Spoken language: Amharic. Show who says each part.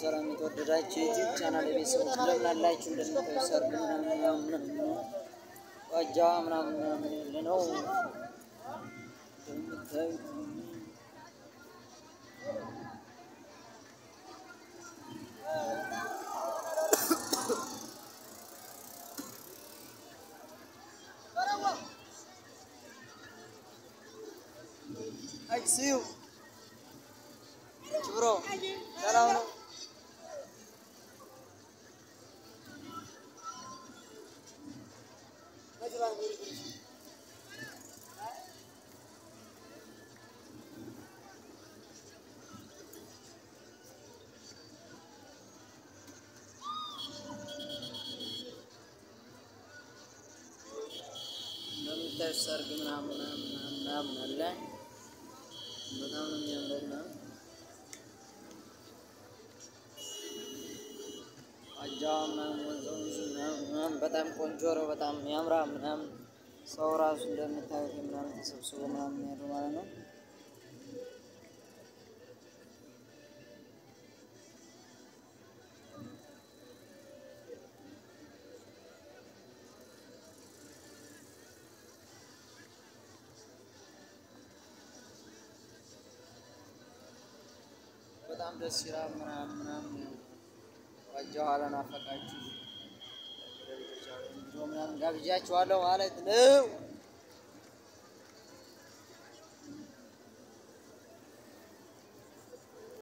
Speaker 1: ሰላም የተወደዳችሁ የዩቲዩብ ቻናል የቤተሰቦች እንደምን አላችሁ? እንደምታዩ ሰርግ ምናምን ምናምን ነው ዋጃ ምናምን ምናምን ያለ ነው እንደምታዩት አክሲው ብሮ ሰላም ነው። እንደምታዩት ሰርግ ምናምን ምናምን ምናምን አለ። በጣም ነው የሚያምረው ምናምን አጃ ምናምን ወንዝ ወንዙ ምናምን ምናምን በጣም ቆንጆ ነው። በጣም ያምራ ምናምን ሰው ራሱ እንደምታዩት ምናምን ተሰብስቦ ምናምን ያለው ማለት ነው። በጣም ደስ ይላል ምናምን ምናምን ዋጃ ኋላ ናፈቃችሁ ምናምን ጋብዣችኋለሁ ማለት ነው።